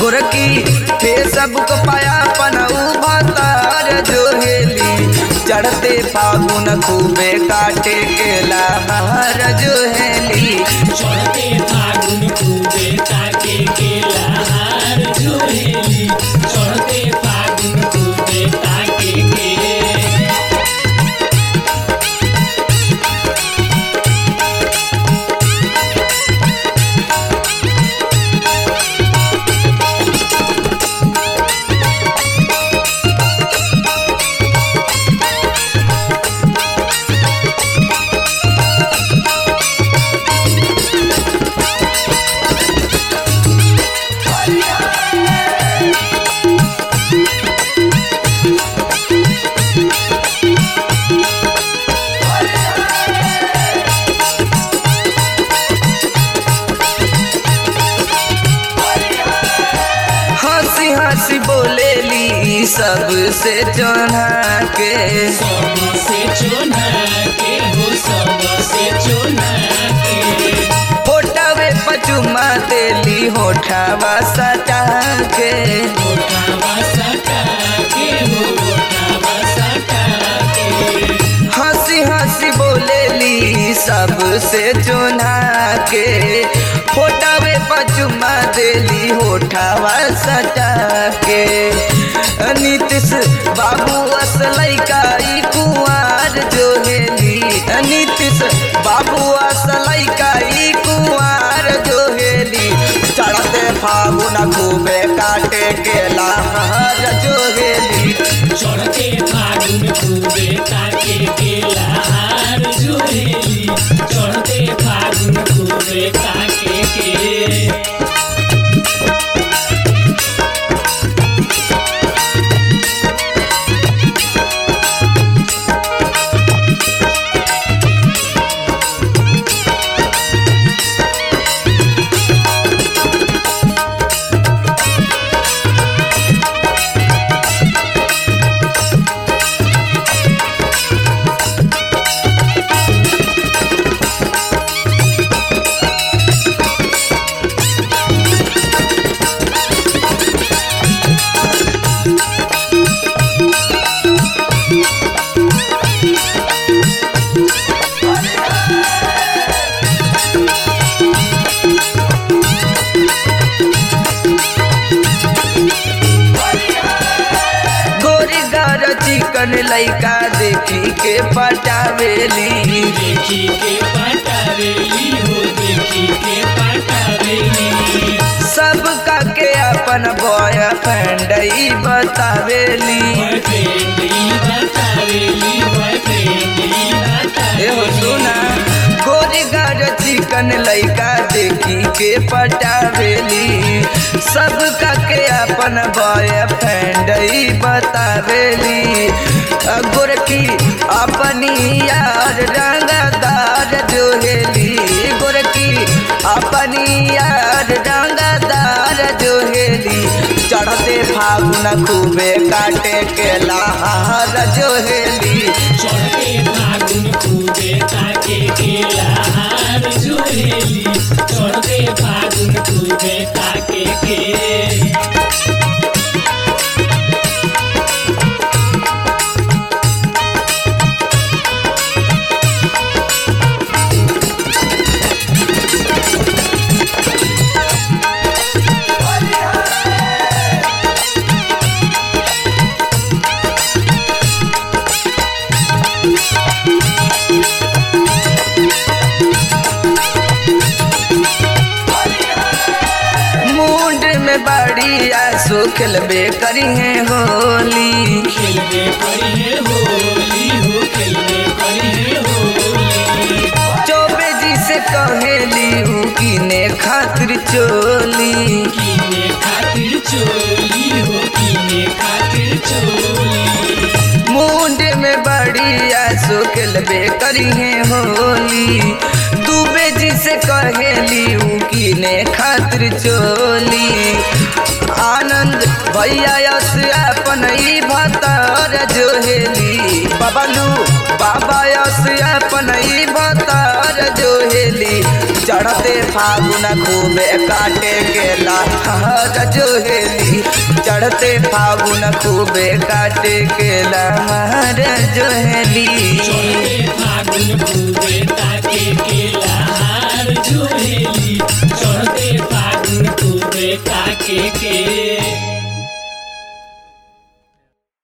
गोरकी फेसबुक पाया पनऊ भतार जोहेली चढ़ते फागुन खूबे काटे के लहर जोहेली चढ़ते फागुन खूबे ताके के लहार जोहेली चढ़ते फागुन खूबे ताके के हंसी हंसी बोलेली सबसे जोना के सबसे चोना के हो सबसे चोना के होठवे पचुमा देली होठवा सटा के ओठावा सटा के हो ओठावा सटा के हंसी हंसी बोलेली सबसे जोना के होठवे पचुमा देली होठवा सटा के नीतीश बाबू असलई का ई कुंवार जोहेली नीतीश बाबू असलई का ई कुंवार जोहेली चढ़ते फागुन खूबे काटे के लहर जोहेली चढ़ते फागुन खूबे ताके के लहार जोहेली चढ़ते फागुन खूबे ताके के गोरी गर चिकन लइका देखी के पटावेली देखी के पटावेली हो देखी के पटावेली सबका के अपन बॉयफ्रेंड ई बतावेली बॉयफ्रेंड ई बतावेली बॉयफ्रेंड ई एहो बतावेली सुना गोरी गर चिकन लइका देखी के पटावेली सबका के अपन बॉयफ्रेंड ई बतावेली अ गोरकी अपनी यार रंगदार जोहेली गोरकी अपनी यार रंगदार जोहेली चढ़ते फागुन खूबे काटे के लहार जोहेली चढ़ते फागुन खूबे ताके के लहार जोहेली चढ़ते फागुन खूबे ताके के मुंड में बड़ी आंसू खिलबे करी है होली खेलबे करी है होली हो खेलबे करी है होली चौबे जी से कहेली ऊ कीने खातिर चोली कीने खातिर चोली हो कीने खातिर चोली मुंड में बड़ी आंसू खिलबे करी है होली दुबे जी से कहेली ऊ कीने खातिर चोली आनंद भैया यस अपन ई भतर जोहेली बबलू बाबा यस अपन ई भतर जोहेली चढ़ते फागुन खूबे काटे केला हर जोहेली चढ़ते फागुन खूबे काटे केला हर जोहेली चढ़ते फागुन खूबे ताके केला हार जोहेली चढ़ते फागुन खूबे ताके केला